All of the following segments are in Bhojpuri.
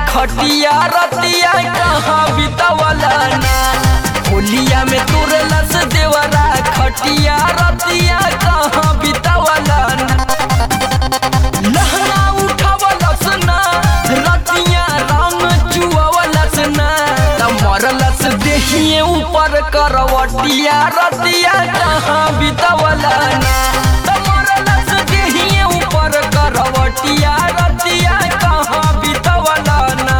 खटिया रतिया कहाँ बितवला ना होलिया में तुरलस देवरा खटिया रतिया कहाँ बितवला ना लहंगा उठावलस ना रतिया रंग चुअवलस ना त मरलस देहिए ऊपर करवटिया रतिया कहाँ बितवला ना त मरलस देहिए ऊपर करवटिया रतिया कहाँ बितवला ना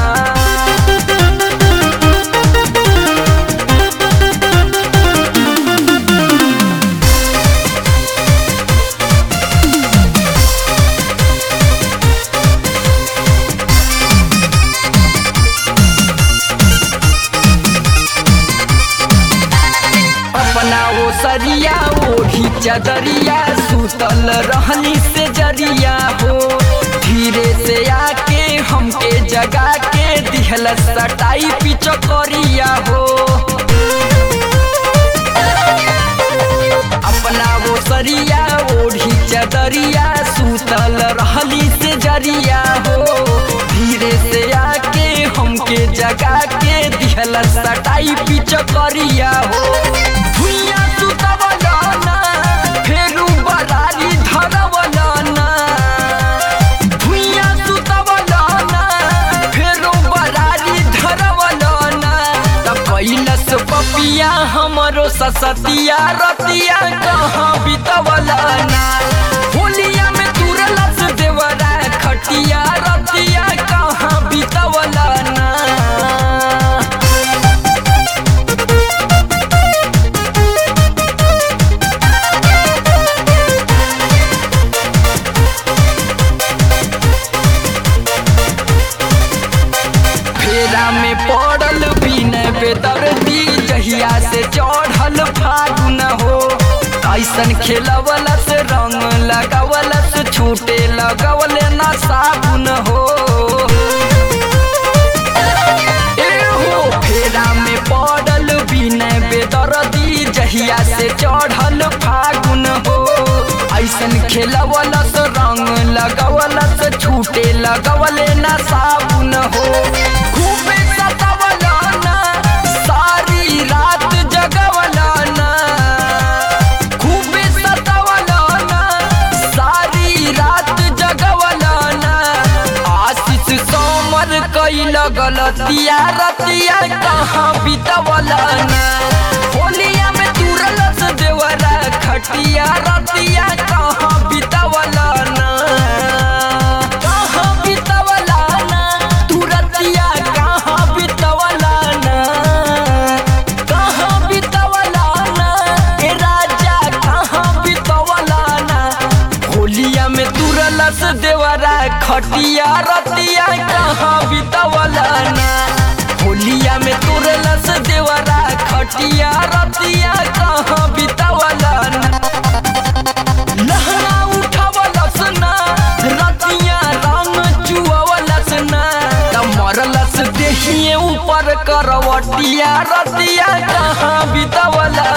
अपना वो सरिया ओढ़ी चदरिया सुतल रहनी से जरिया हो धीरे से आके हमके जगा के दिहल सटाई पिचकरिया हो अपना वो सरिया ओढ़ी चदरिया सुतल रहली से जरिया हो धीरे से आके हमके जगा के दिहल सटाई पिचकरिया हो भुइया सुतवला ना, फेरू बरारी धरवला ना। भुइया सुतवला ना, फेरू बरारी धरवला ना। त कैलस पपिया हमरो ससतिया रतिया कहाँ बितवला ना होलिया में तुरलस देवरा खटिया रतिया कहाँ बितवला ना फेरा में पड़ल बिना बेदर्दी जहिया से चढ़ल फागुन हो ऐसन खेलवलस रंग लगावलस छूटे लगवल ना साबुन हो ए हो फेरा में पड़ल बिना बेदर्दी जहिया से चढ़ल फागुन हो ऐसन खेलवलस रंग लगवलस छूटे लगवले ना साबुन हो खूबे सतावला ना सारी रात जगवला ना खूबे सतावला ना सारी रात जगवला ना आशीष सोमर कैल गलतिया रतिया कहाँ बितवला ना होलिया में तुरलस देवरा खटिया रतिया कहाँ बितवला ना कहाँ बितवला ना तुरतिया कहाँ बितवला ना कहाँ बितवला ना ए राजा कहाँ बितवला ना होलिया में तुरलस देवरा खटिया रतिया कहाँ बितवला ना होलिया में तुरलस देवरा खटिया रतिया कहाँ बितवला ना लहंगा उठावलस ना रतिया रंग चुअवलस ना त मरलस देहिए ऊपर करवटिया रतिया कहाँ बितवला